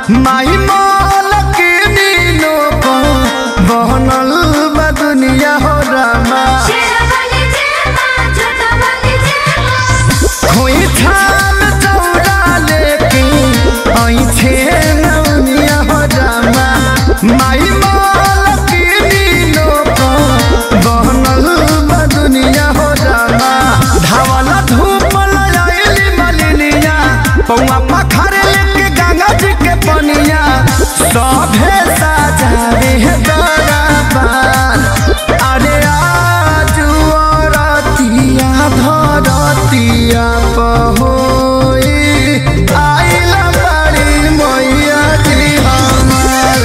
माई मोल के नीनो को बनल बा दुनिया हो रामा खोई थाल चौड़ा लेके आई छे नवनिया हो रामा माई मोल के नीनो को बनल बा दुनिया हो रामा धावला धूप लयाली मलिनिया पौआ पखारे लेके गंगा जी के पनिया सभे साजावे दरबार अरे आजू रतिया धरतिया पहोई आइला बड़ी मैया जी हमार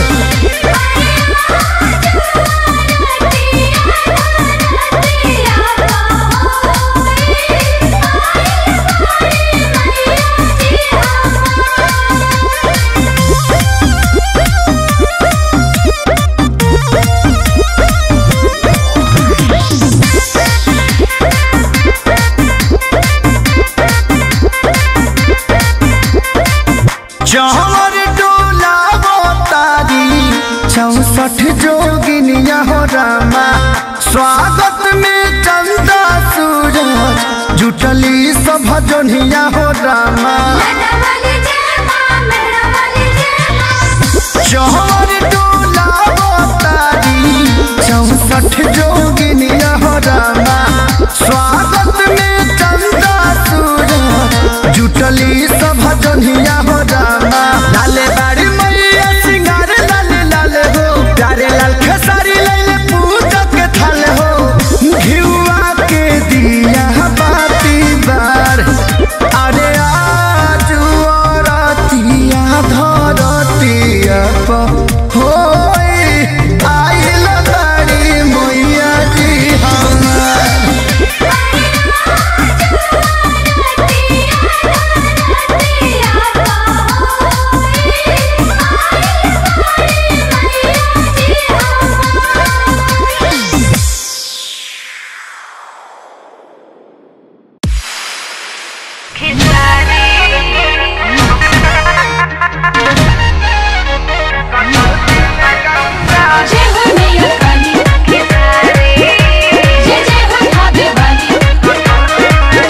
जहर डोला तारी चौसठ जोगिनिया हो रामा स्वागत में चंदा सूरज जुटली सब जोनिया हो रामा जहर डोला तारी चौसठ जोगिनिया हो रामा स्वागत में चंदा सूरज जुटली सब जोनिया हो रामा लाले बाड़ी मैया सिंगार लाले लाले हो प्यारे लाल खेसारी लैले पूजा के थाल हो घिउआ के दिया बाती बार अरे आजू रतिया धरतिया प होई आइल बाड़ी मैया जी हमार जय हो मैया काली जय जय हो भाभी वाली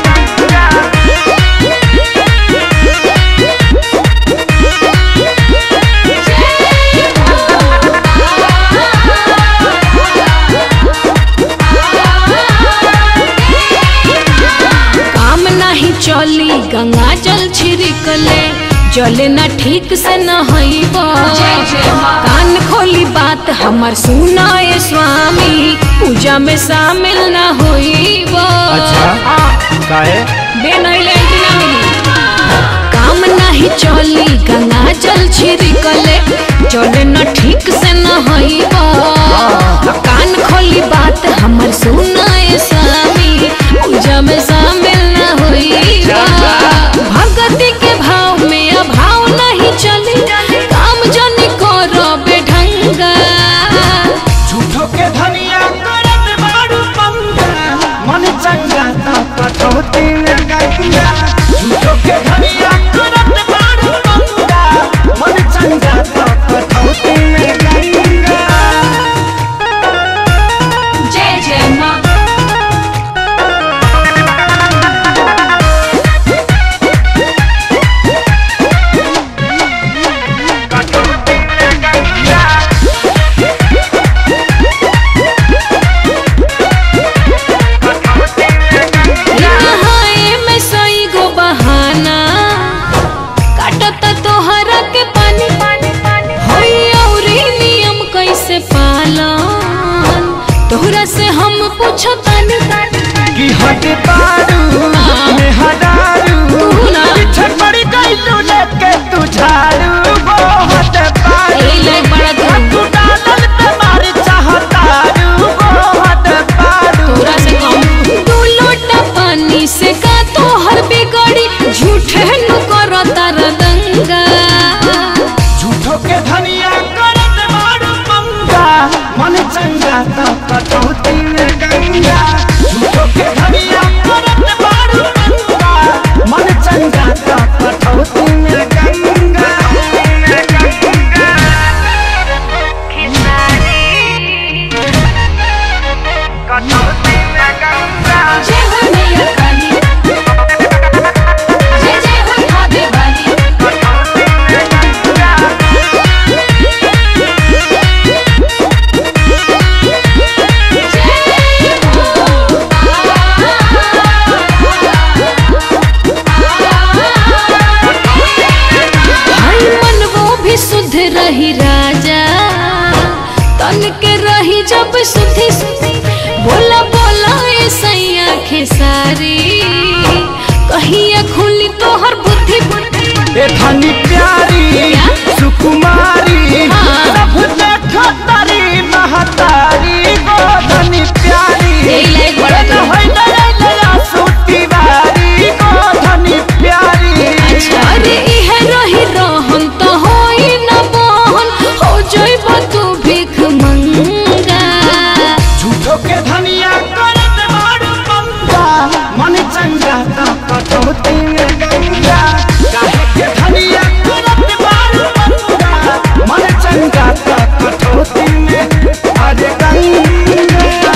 काम नहीं चली गंगा जल छिड़कले जले न ठीक से न हईब कान खोली बात हमर सुनाए स्वामी पूजा में शामिल न होइब काहे बे नहीं लेंटी ना मिली काम नहीं चली गंगा जल छिड़कले चले न ठीक से न हईब कान खोली बात हमर सुनाए स्वामी पूजा में शामिल न होइब भगति के भाव में अभाव नहीं चली काम जनी करो बेढंगा झूठो के धनिया करत बाड़ू पंगा मन चंगा त कटौती में गंगा झूठो के धनिया करत बाड़ू पंगा मन चंगा त कटौती में गंगा जय जय माँ नहाए में सई गो बहाना काटत तोहरा के पानी होई औरी नियम कैसे पालन तोहरा से हम पूछतानी कि हट पारू में हडारू तू ना। पीछे पड़ी गईलू लेके तू झाड़ू वो हट पारू ए ले बड़ा तू तू डालल पे मारी चाहतारू वो हट पारू तोहरा से कम तू लोटा पानी से का तोहर बिगड़ी झूठे नु करो तार दंगा झूठो के धनिया करत मारू पंगा मन चंगा त कटौती में गंगा झूठो के धनिया करत मारू पंगा रही राजा तन के रही जब सुधी बोला बोला ए सैया खेसारी कहिया खुली तोहर बुद्धि ए धनी प्यारी क्या? सुकुमारी हाँ। सब देखो तारी महतारी गो धनी प्यारी यही लायक बड़ा ए तू। होई नया नया सूती बारी गो धनी प्यारी अच्छा अरे इहे रही रहन तो होई न बहन हो जइब तू भीख मंगा झूठो के धनिया करत बाड़ू पंगा मन चंगा ता कटौती में गंगा काहे के धनिया करत बाड़ू पंगा मन चंगा ता कटौती में अरे गंगा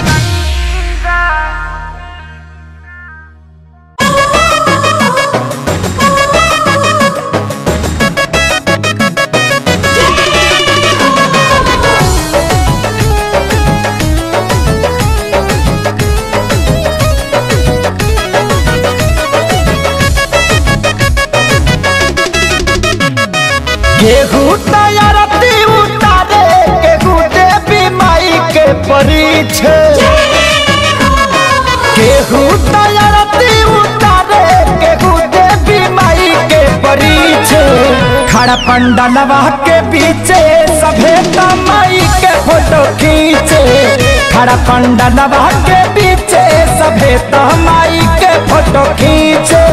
गेहूं तैयारती उतारे गेहूं देवी माई के परीछ गेहूं तैयारती उतारे गेहूं देवी माई के परीछ खड़ा पंडलवा के पीछे सभे माई के फोटो खींचे खड़ा पंडलवा के पीछे सभे माई के फोटो खींचे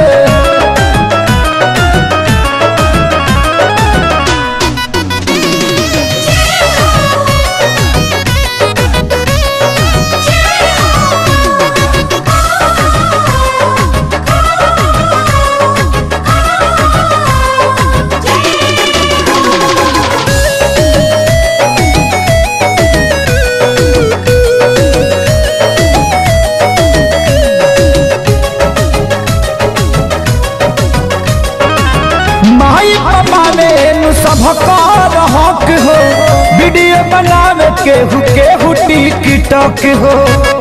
माई पपावे नु सबकर हक हो वीडियो बनावे केहू केहू टिकटॉक हो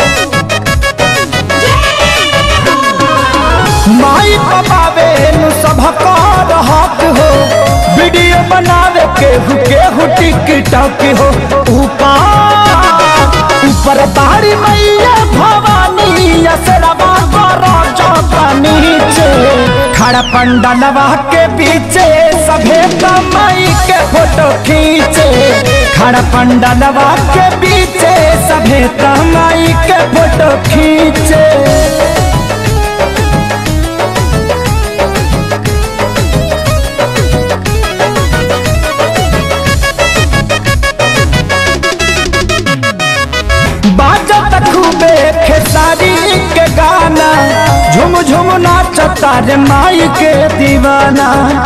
माई पपावे नु सबकर हक हो वीडियो बनावे केहू केहू टिकटॉक हो ऊपर ऊपर बारी मैया भवानी असरवा करो चौका नीचे खड़ा पंडलवा के पीछे सभे माई के फोटो खींचे खड़ा पंडलवा के पीछे सभे माई के फोटो खींचे बाजत खूबे खेसारी के गाना झुम झुम नाचता रे माई के दीवाना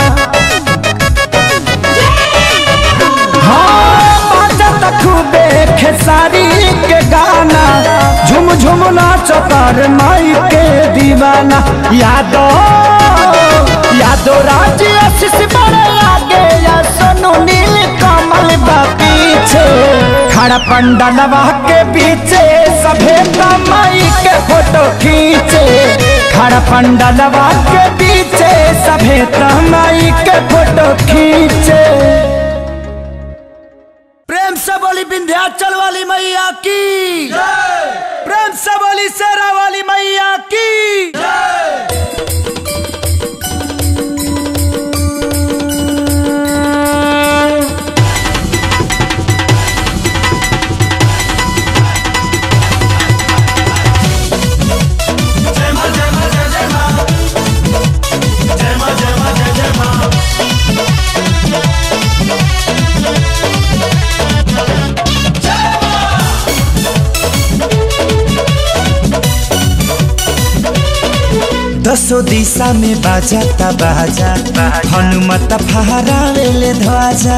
हाँ बाजत खूबे खेसारी के गाना झुम झुम नाचता रे माई के दीवाना यादो यादो राज आशीष बड़े आगे या सोनू नील कमल बा पीछे खड़ा पंडलवा के पीछे सभे माई के फोटो खींचे खड़ा पंडलवा के पीछे सभे माई के फोटो खींचे प्रेम से बोली विंध्याचल वाली मैया की प्रेम से बोली शेरा वाली मैया की दसो दिशा में बाजाता बाजा हनुमत फहरावेले ध्वजा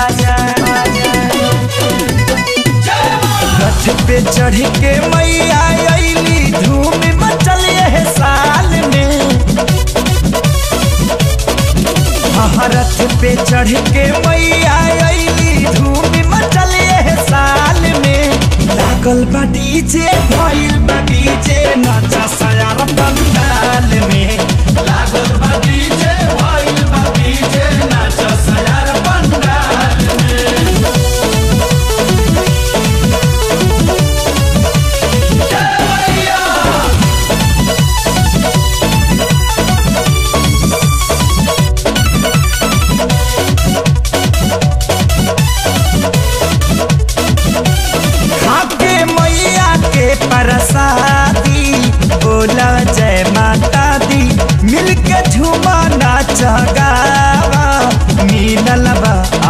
रथ पे चढ़ के मैया अइली धूम मचल है साल में हाँ, रथ पे चढ़ के मैया अइली धूम मचल है साल में लागल बा डीजे भइल बा डीजे नाचा सयार पंडाल में लागल बा डीजे भइल बा डीजे नाचा सयार पंडाल में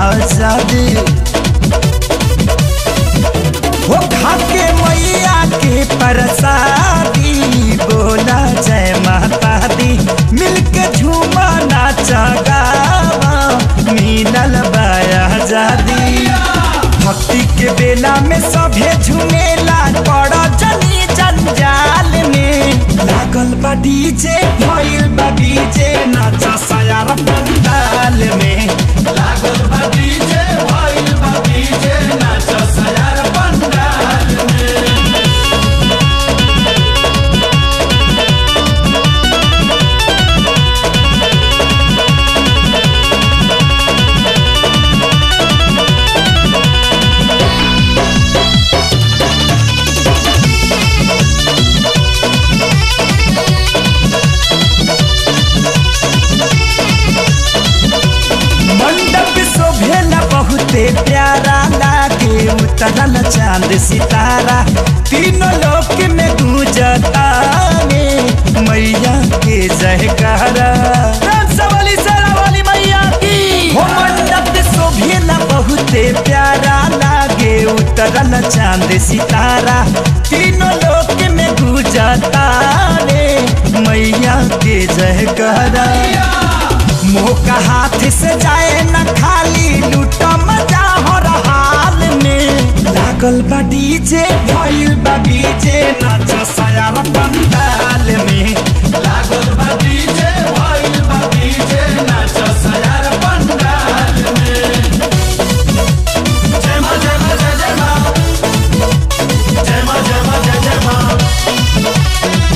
आजादी हो खाके मैया के प्रसादी बोला जय माता दी मिलके झूमा नाचा गावा मिलल बाया आजादी भक्ति के बेला में सभे झुमेला पड़ जनी जंजाल में लागल बा डीजे भइल बा डीजे नाचा सयार पंडाल में लागल बा डीजे भइल बा डीजे नाचा सयार पंडाल में मंडप शोभेला बहुते प्यारा लागे उतरल चांद सितारा तीनों लोक में गूंजता रे मैया के जयकारा राम सवाली सेरा वाली मैया की हो मंडप शोभेला बहुते प्यारा लागे उतरल चांद सितारा तीनों लोक में गूंजता रे मैया के जयकारा मुंह का हाथ से जाए न खाली लूटा मजा हो हाल में लागल बा डीजे भइल बा डीजे नाच सयार पंडाल में लागल बा डीजे भइल बा डीजे नाच सयार पंडाल में जय मां जय मां जय जय मां जय मां जय मां जय जय मां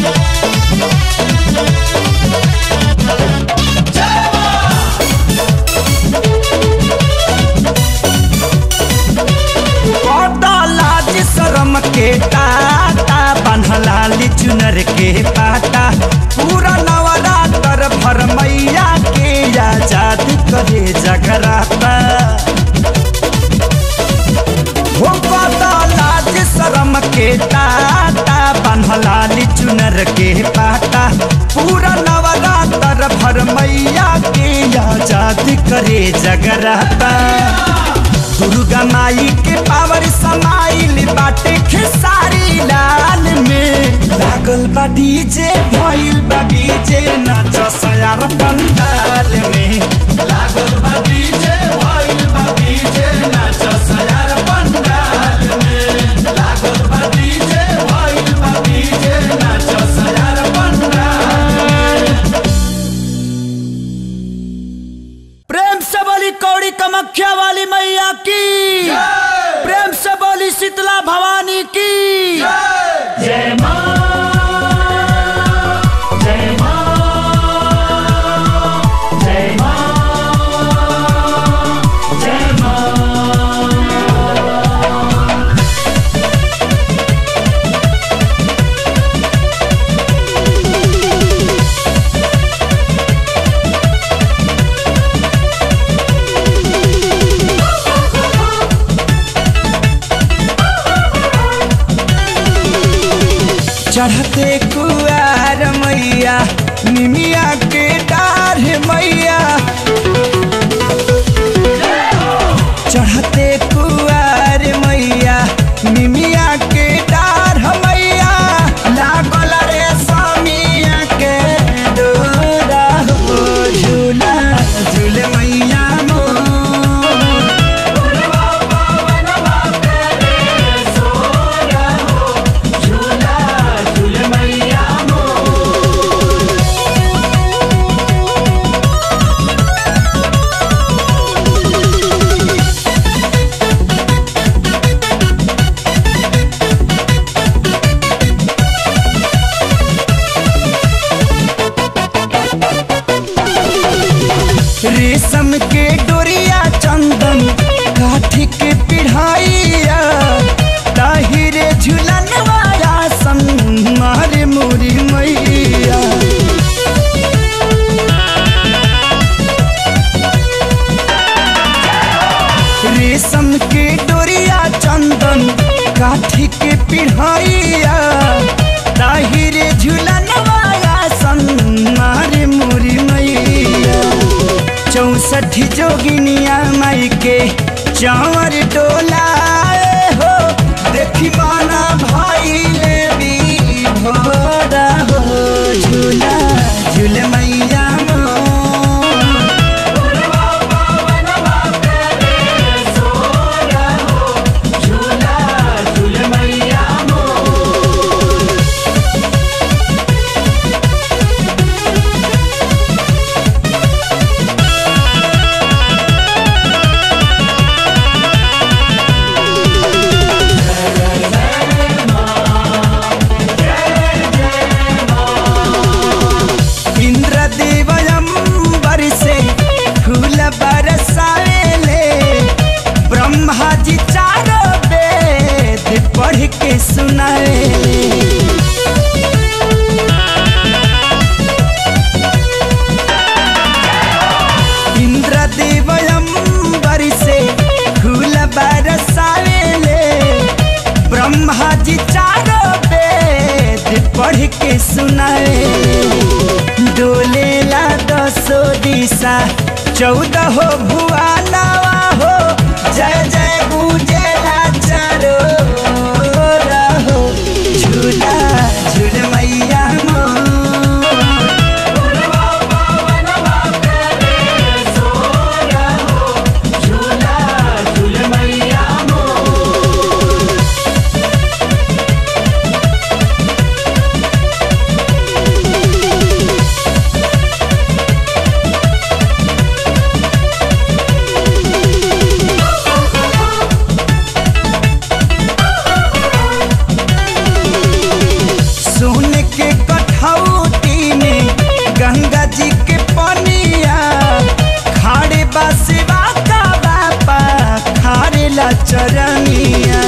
लाज शरम के टाटा बन्हलाली चुनर के पाटा पूरा नवरात्र भर मैया के आजाद करे जगराता हो पता लाज शरम के टाटा बन्हलाली चुनर के पाटा पूरा नवरात्र भर मैया के आजाद करे जगराता दुर्गा माई के पावर समाइल बाटे खेसारी लाल में लागल बा डीजे भइल बा डीजे नाच सयार पंडाल में लागल बा डीजे भइल बा डीजे नाच सयार पंडाल में लागल बा डीजे भइल बा डीजे नाच सयार पंडाल प्रेम से बोली कौड़ी कमख्या वाली मैया की प्रेम से बोली शीतला भवानी की जय मां जय मां जय मां जय मां चढ़ते कुआर मैया निमिया के डार मैया चढ़ते कुआर मैया निमिया के डार मैया लागल रे स्वामिया के डोरा हो झूला झूल मैया मोर रेशम के डोरिया चंदन काठी के पिढ़ाइया ताहिरे झुलन वाला सन मारे मोरी मैया रेशम के डोरिया चंदन काठी के पिढ़ाइया ताहिरे झुलन वाला सन मारे मोरी मैया चौसठ सरठी जोगिनिया माई के चावर डोलाए हो देखी माना भाई ले भी भोरा हो झूला झूल मैया मोर। इंद्रदेवयंबर से फूल बरसावेले ब्रह्मा जी चारों वेद पढ़ के सुनावेले इंद्रदेवयंबर से फूल बरसावेले ब्रह्मा जी चारों वेद पढ़ के सुनावेले डोलेला दसो दिशा चौदह हो भुआनवा हो जय जय गुजेला चारो रहो झूला झूल मैया मोर। सोन के कठौती में गंगा जी के पनिया खाड़े बसवा का बापा खारे ला चरनिया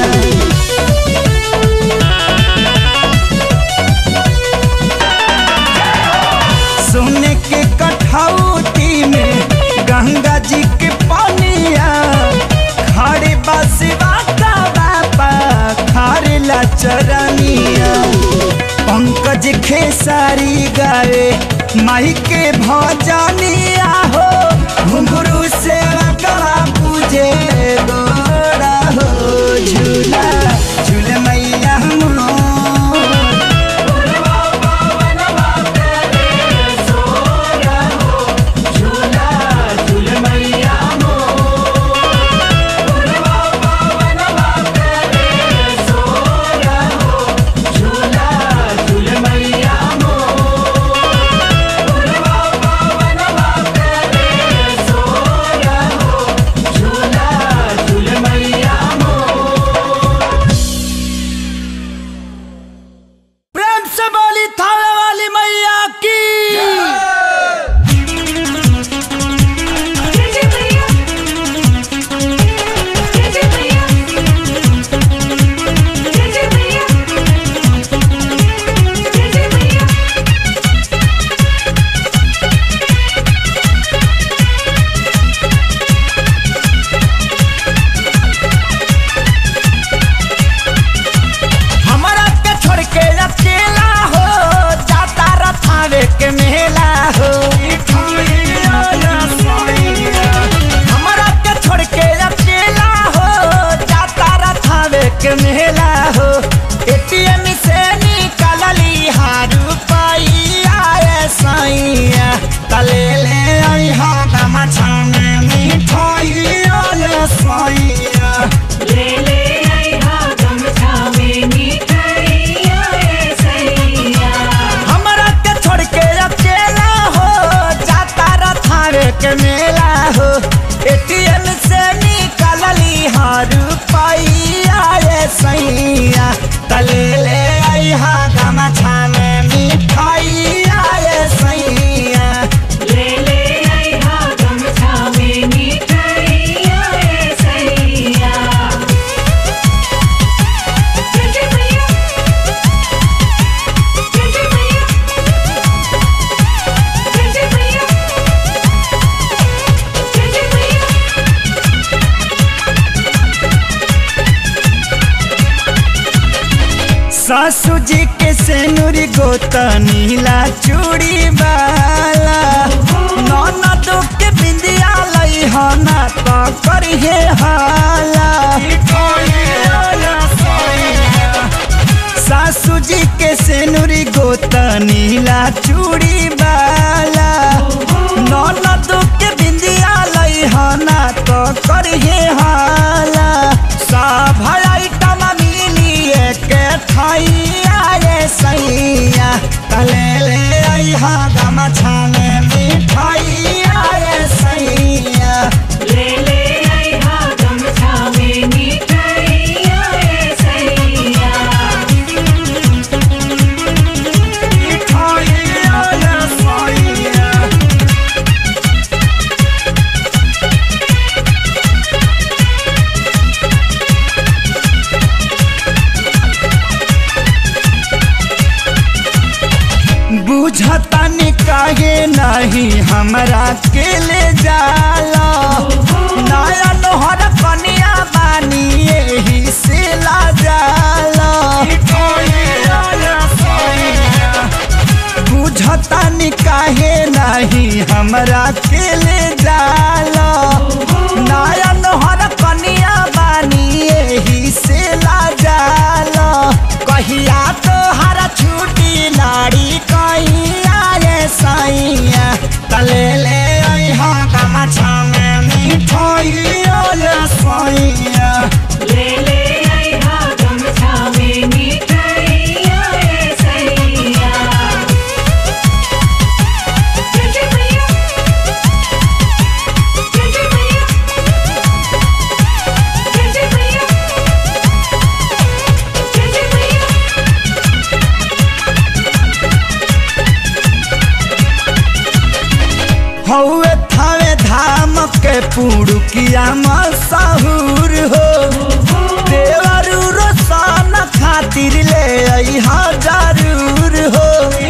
सोने के कठौती में गंगा जी के पनिया खाड़े बसवा का बापा खारे ला चरनिया पंकज खेसारी गावे माई के भजनिया हो घुंघरू से गला पूजे गोरा हो झूला झूल मैया मोर। प्रेम से बोली थावे वाली मैया की हमरा के छोड़ के अकेला हो जाता रथावे के मेला हो हमरा के छोड़ के अकेला हो जाता रथावे के मेला हो एटीएम से निकलली हारू पाइया ए सैया तले ले आई हा गमछा में मिठाइया ले सैया हमरा के छोड़ के अकेला हो जाता रथावे के मेला हो एटीएम से निकलली हर रुपैया ये सैया तले ले आई हा गमछा में मिठाइया ये सैया सासू जी के सेनुरी गोता नीला चूड़ी वाला नौना दो के बिंदिया लाई हना तो करिए हाला सासू जी के सेनुरी गोता नीला चूड़ी बाला ननद के बिंदिया लई हना तो करिए हाला सब आइटम मिली के ठैया रे सैया तले ले अइहा गमछा में मिठाइया रे सैया ले ले आई हा गमछा में मिठाइया रे सैया मिठाइया रे सैया बुझता काहे नहीं हमरा के ले जाला नया नोहर कनिया बानी यही से ला जाला बुझता काहे नहीं हमरा के ले जाला नया नोहर कनिया बानी यही से ला जाला कहिया तो हरा छुट्टी नाड़ी कहिया रे सैया तले ले अइहा गमछा में मिठाइया रे सैया ले ले आई हा गमछा में मिठाइया रे सैया जय जय मैया जय जय मैया जय जय मैया जय जय मैया हौवे थावे धाम के पुड़ुकिया मशहूर हो देवरू रोशन खातिर ले अइहा जरूर हो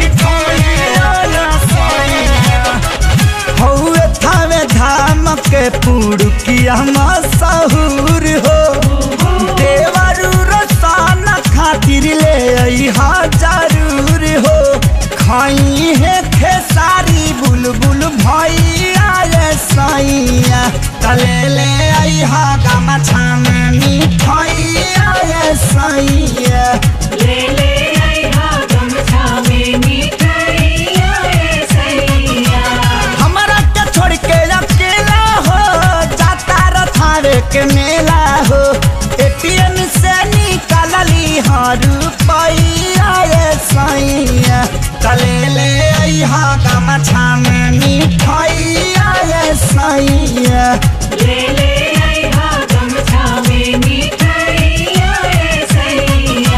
हौवे थावे धाम के पुड़ुकिया मशहूर हो देवरू रोशन खातिर ले अइहा जरूर हो खाई है खेसारी बुलबुल भैया रे सैया तले ले अइहा गमछा में मिठाइया रे सैया ले ले आई हा गमछा में मिठाइया रे सैया हमरा के छोड़ के अकेला हो जाता रथावे के मेला हो एटीएम से निकालली हर रुपैया रे सैया तले ले अइहा गमछा में मिठाइया रे सैया ले ले आई हा गमछा में मिठाइया रे सैया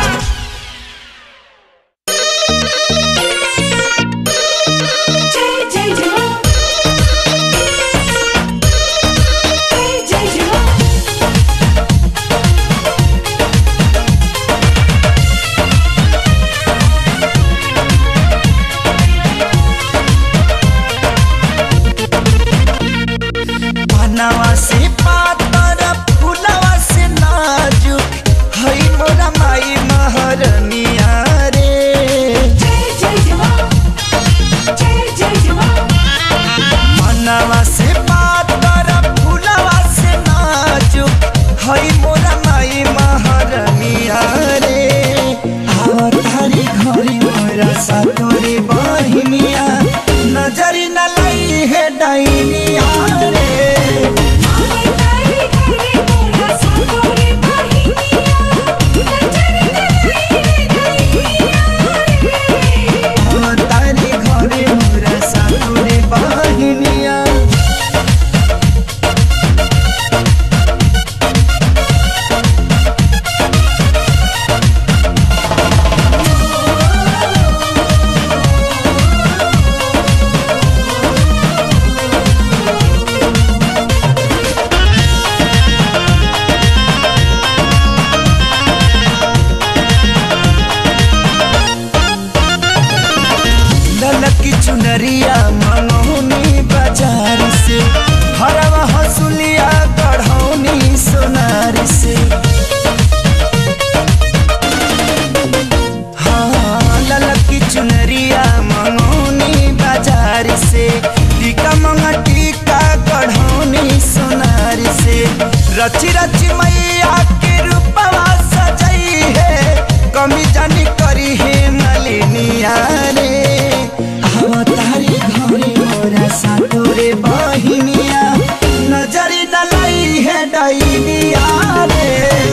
जय जय जय जय जय जय बनवा से पातर फुलवा से नाजुक हई मोरा माई महरनिया रे जय जय जय जय जय जय मनवा से पातर फुलवा से नाजुक हई मोरा माई महरनिया रे आवतारी घरी मोरा सातोरी बहिनिया नजरी न लई है डाइनिया रे आई तारी रची रची मैया के रूपवा सजई है कमी जानी करी है नलिनिया रे अवतारी घरे मोरा सातोरे बहिनिया नजरी डलाई है डैनिया रे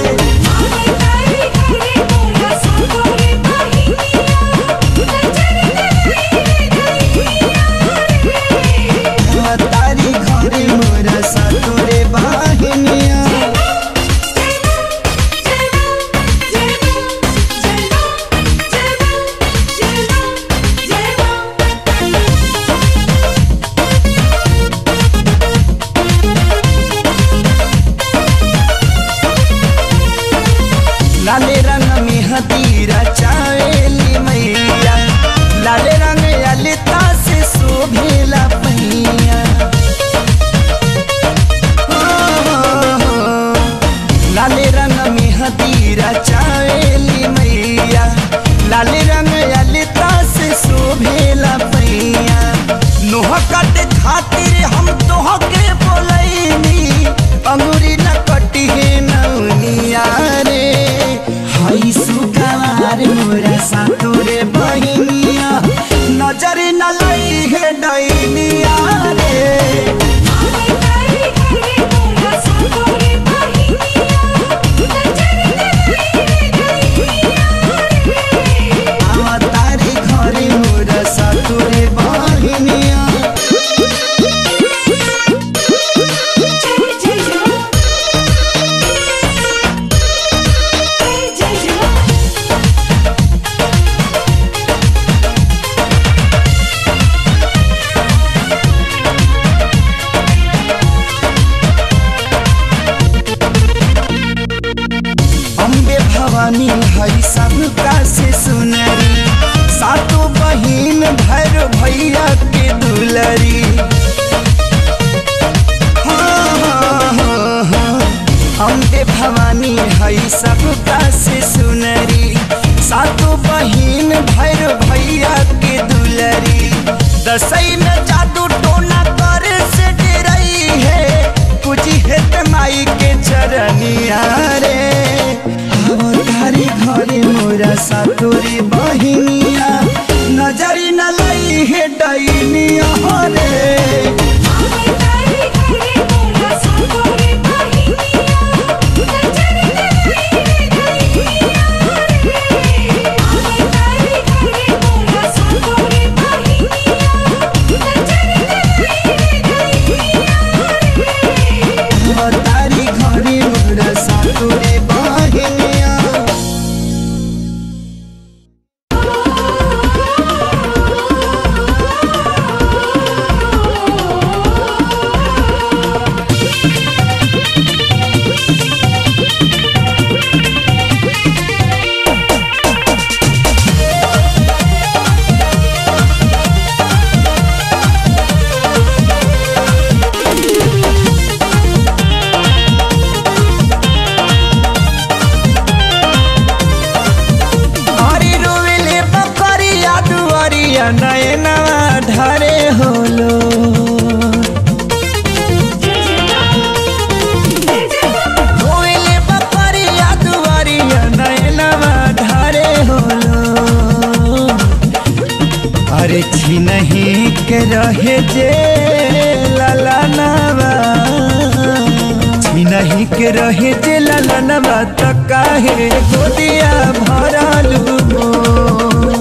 तारी घरे मोरा सातोरे बहिनिया लाले रंग में हदीरा चावेली मैया लाले रंग ललिता से शोभेला पैया लाले रंग में हदीरा चावेली मैया लाले रंग ललिता से शोभेला पैया नोह कट खातिर हम तोह के बोलैनी अंगूरी न कटी है नौनिया रे हई सुगवार मोरा सातोरे बहिनिया नजर न लई है डैनिया रे तारी घरे मोरा सातोरे बहिनिया अम्बे भवानी हई सबका से सुनरी सातों बहिन भैर भैया के दुलरी हाँ, हाँ, हाँ, हाँ। अम्बे भवानी हई सबका से सुनरी सातों बहिन भैर भैया के दुलरी दसई में जादू टोना करे से डरई है कुछ हेत माई के चरनिया रे अवतारी घरे मोरा सातोरी बहिनिया नजरी न लई है डैनिया रे अवतारी घरे मोरा सातोरी बहिनिया हरी रोवेले बकरिया दुआरिया नयनवा ढारे होलो रोवेले बकरिया दुआरिया नयनवा ढारे होलो अरे छिनही के रहे जे ललनवा छिनही के रहे जे ललनवा त काहे गोदिया भरलू मोर।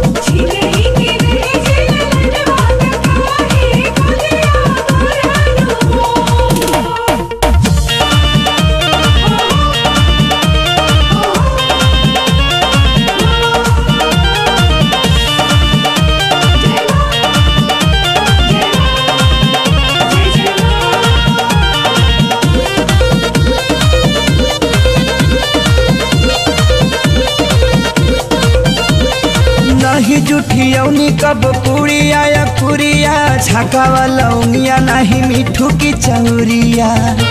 नहीं जुठियौनी कब पुड़िया या पुरिया छाका वाला उंगिया नहीं मिठू की चौरिया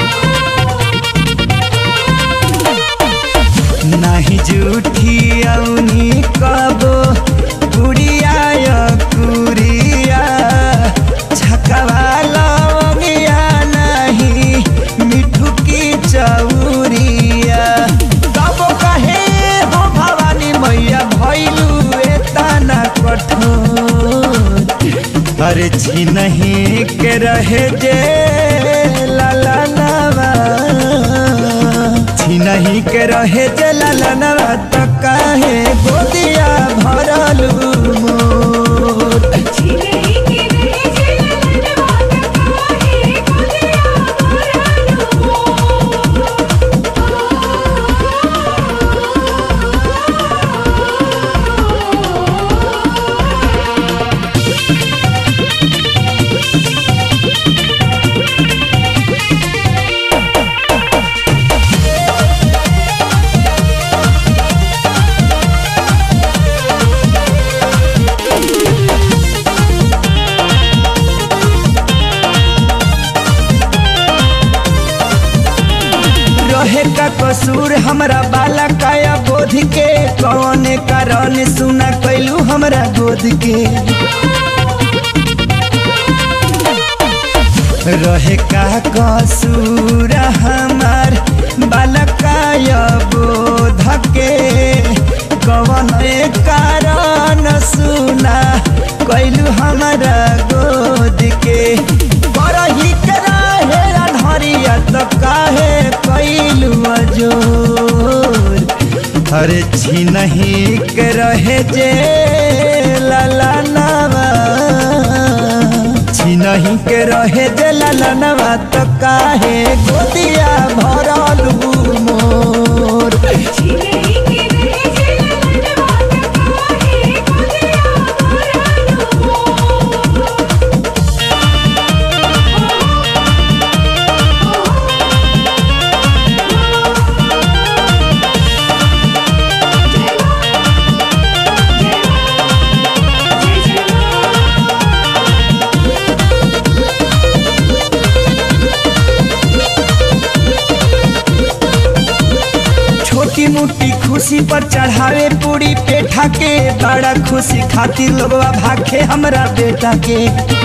नहीं जुठियौनी कब पुड़िया या पुरिया छाका वाला उंगिया नहीं मिठू की चौरिया नहीं के रहे जलनवा त काहे गोदिया भरल मोर रहे का कसूर हमरा बाला काया बोध के कौन कारण सुना कैलू हमरा गोद के रहे का कसूर हमार बाला काया बोध के कौन कारण सुना कैलू हमरा गोद के बरही के रहे अनहरिया त काहे कैलू अजोर अरे छिनही के रहे जे ललनवा छिनही के रहे जे ललनवा त काहे गोदिया भरल मोर छोटी मोटी खुशी पर चढ़ावे पूरी पेठा के बड़ा खुशी खातिर लोगवा भाखे हमरा बेटा के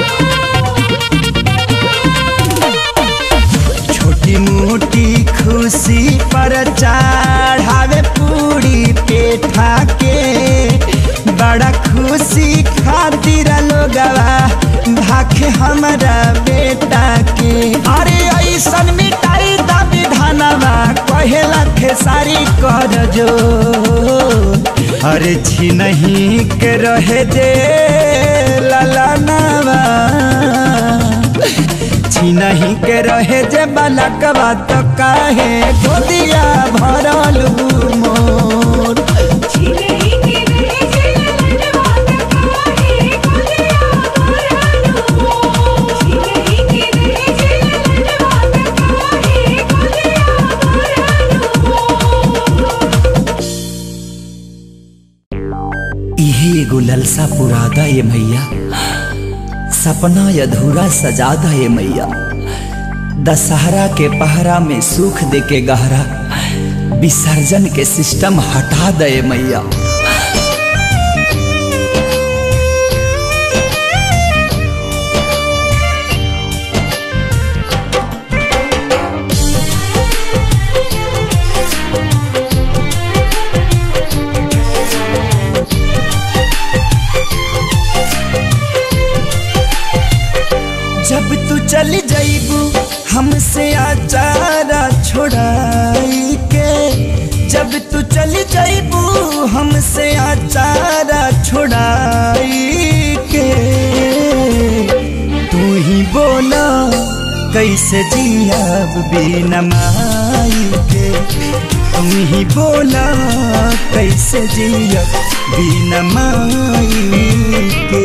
छोटी मोटी खुशी पर चढ़ावे पूरी पेठा के बड़ा खुशी खातिर लोगवा भाखे हमरा बेटा के अरे ऐसन मिटाई दा विधानवा कहेला खेसारी कर जो अरे छी नहीं के रहे जे ललनवा छी नहीं के रहे जे बलकवा तो काहे गोदिया भरल मोर इहे एगो ललसा पुरादा ये मैया सपना अधूरा सजादा ये मैया दशहरा के पहरा में सुख दे के गहरा विसर्जन के सिस्टम हटा दे मैया जब तू चली जाइबू हमसे आचारा छोड़ाई के जब तू चली जाइबू हमसे आचारा छोड़ाई के तू ही बोला कैसे जियाब बिना माई के तू ही बोला कैसे जियाब बिना माई के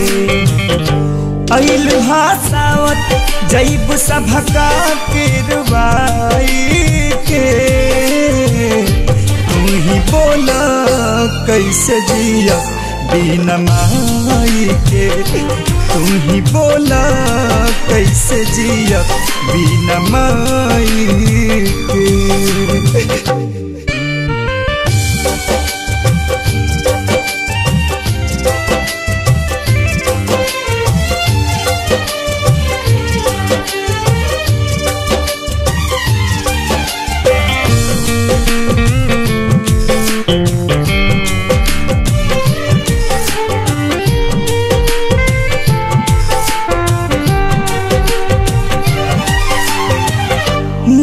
अइल भासावत जैब सभका के रुबाई के तू ही बोला कैसे जिया बिना माई के तू ही बोला कैसे जिया बिना माई के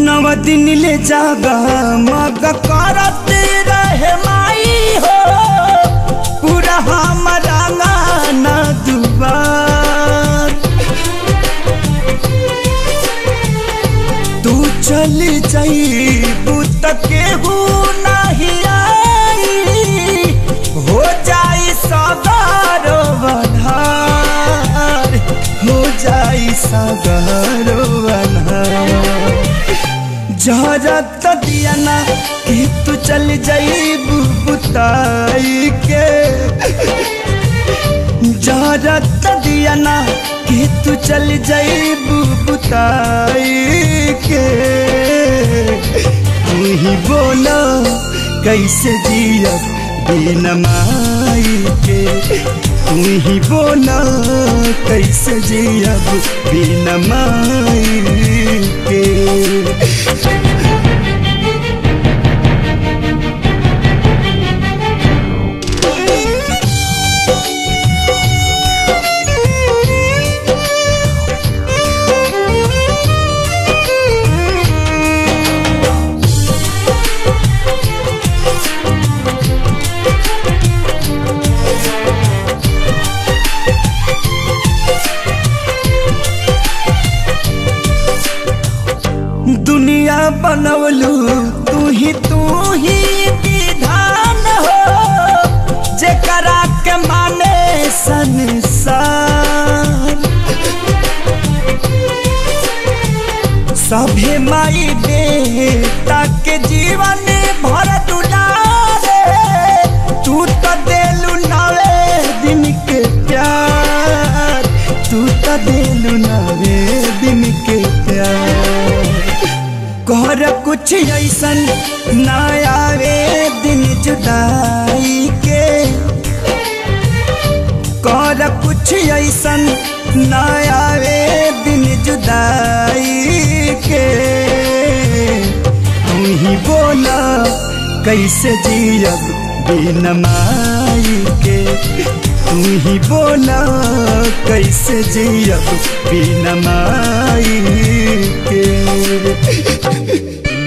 नव दिन ले जागा मग करत रहे माई हो पूरा हमारा गाना दुबार तू चल जाइबू त केहू नहीं आई हो जाई सगारो बधार हो जाई सगारो बधार जहरत दिया ना कि तू चल जाइबू बुताई के जहरत दिया ना कि तू चल जाइबू बुताई के तू ही बोलो कैसे जियब बिन माई के तू ही बोलो कैसे जियब बिन माई के दुनिया बनवलू तू ही तू ही विधान हो जेकरा के माने संसार सभे माई बेटा के जीवन भर दुलारे तू तो देलू नवे दिन के प्यार तू तो देलू नवे दिन के प्यार कर कुछ ऐसन ना आवे दिन जुदाई के कर कुछ ऐसन ना आवे दिन जुदाई के तू ही बोला कैसे जियब बिन माई के तू ही बोला कैसे जियब बिन माई के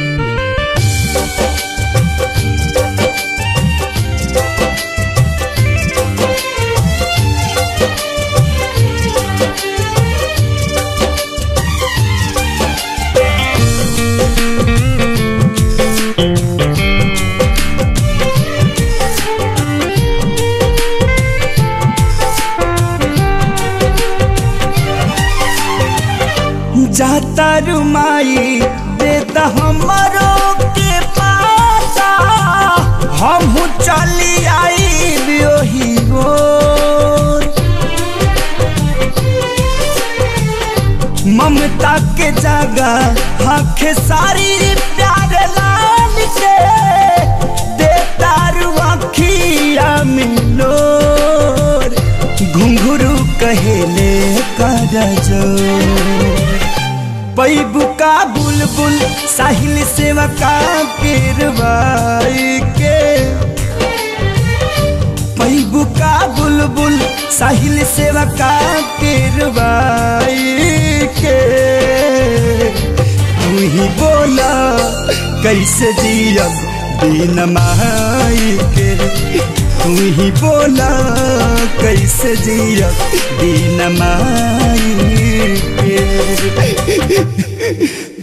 जाता रुमाई देता हमारो के पाता हम चली आई बियोही गोर ममता के जगह आँख सारी प्यार लाल के देता रुआखिया मिलोर घुंघरू कहेले कर जोर पैबू का बुलबुल साहिल सेवा का पेरवाई के पैबू का बुलबुल साहिल सेवा का पेरवाई के तू ही बोला कैसे जियब बिन माई के तू ही बोला कैसे जियब बिन माई के